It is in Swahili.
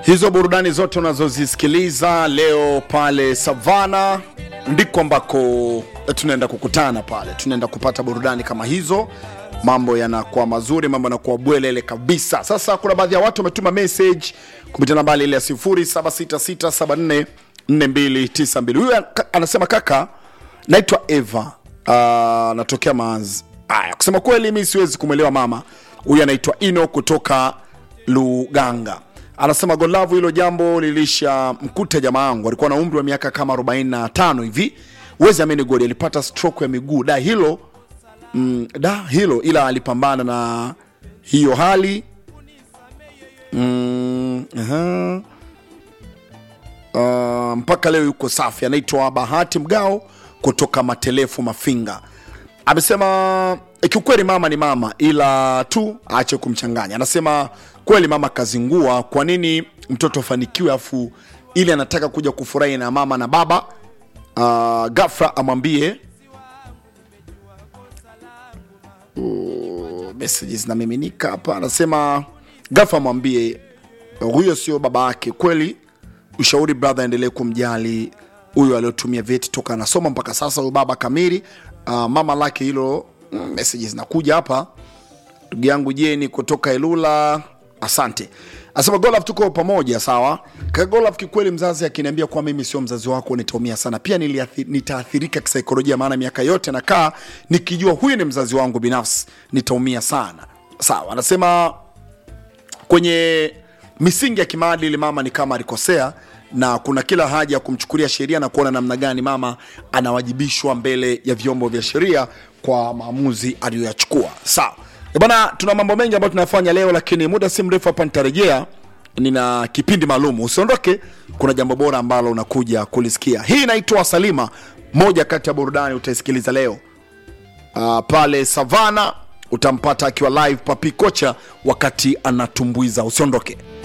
Hizo burudani zote unazozisikiliza leo pale Savana ndiko ambako tunaenda kukutana pale, tunaenda kupata burudani kama hizo. Mambo yanakuwa mazuri, mambo yanakuwa bwelele kabisa. Sasa kuna baadhi ya watu wametuma message kupitia nambari ile ya 0766744292. Huyu anasema kaka, naitwa Eva, uh, natokea Maanzi. Aya, kusema kweli mi siwezi kumwelewa mama huyu. Anaitwa Ino kutoka Luganga anasema Golavu, hilo jambo lilisha mkuta jamaa yangu, alikuwa na umri wa miaka kama 45 hivi. Uwezi amini, goli alipata stroke ya miguu da hilo mm, da hilo, ila alipambana na hiyo hali mm, uh-huh. Uh, mpaka leo yuko safi. Anaitwa Bahati Mgao kutoka Matelefu Mafinga, amesema kiukweli mama ni mama, ila tu aache kumchanganya. Anasema kweli mama kazingua. Kwa nini mtoto afanikiwe afu ili anataka kuja kufurahi na mama na baba? Uh, ghafla amwambie uh, messages zinamiminika hapa. Anasema ghafla amwambie huyo sio baba yake. Kweli ushauri brother, aendelee kumjali huyo aliotumia vyeti toka anasoma mpaka sasa, huyo baba kamili. Uh, mama lake hilo mm, messages zinakuja hapa. Ndugu yangu Jeni kutoka Elula, asante. Asema Golaf, tuko pamoja sawa. Kaka Golaf, kikweli mzazi akiniambia kuwa mimi sio mzazi wako nitaumia sana, pia niliathi- nitaathirika kisaikolojia, maana miaka yote nakaa nikijua huyu ni mzazi wangu binafsi, nitaumia sana. Sawa, anasema kwenye misingi ya kimaadili mama ni kama alikosea na kuna kila haja ya kumchukulia sheria na kuona namna gani mama anawajibishwa mbele ya vyombo vya sheria kwa maamuzi aliyoyachukua. Sawa Eh bana, tuna mambo mengi ambayo tunayafanya leo, lakini muda si mrefu hapa nitarejea, nina kipindi maalum. Usiondoke, kuna jambo bora ambalo unakuja kulisikia. Hii inaitwa Salima, moja kati ya burudani utaisikiliza leo. Uh, pale Savana utampata akiwa live Papi Kocha wakati anatumbuiza. Usiondoke.